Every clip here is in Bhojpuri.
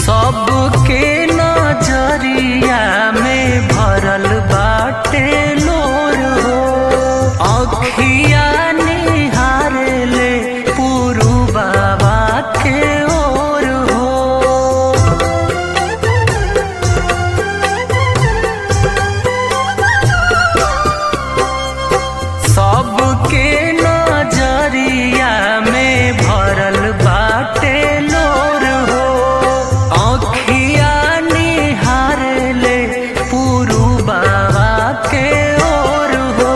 सबके नजरिया में भरल बाटे लोर हो अखिया निहारे ले पुरु बाबा के ओर हो सबके नजरिया में भरल बाटे लोर हो अखिया निहारे ले पुरु बाबा के ओर हो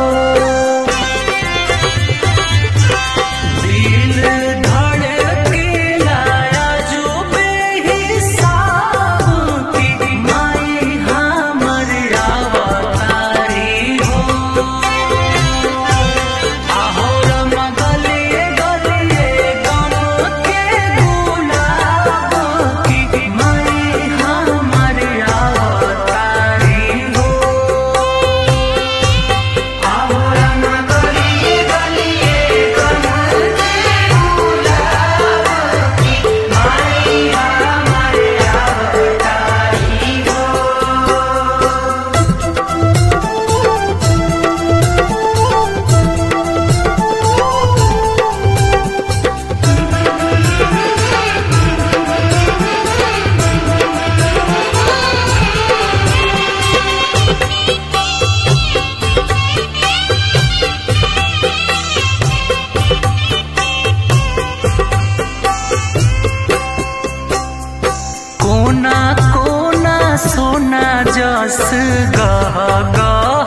दिल धड़केला अजूबे हिसाब की माई हमर अवतारी हो आहोरम गलिए गलिए गम के गुलाब की माई हमर अवतारी हो आहोरम गलिए गलिए गम के गुलाब की माई हमर अवतारी हो कोना कोना सोना जस गह गह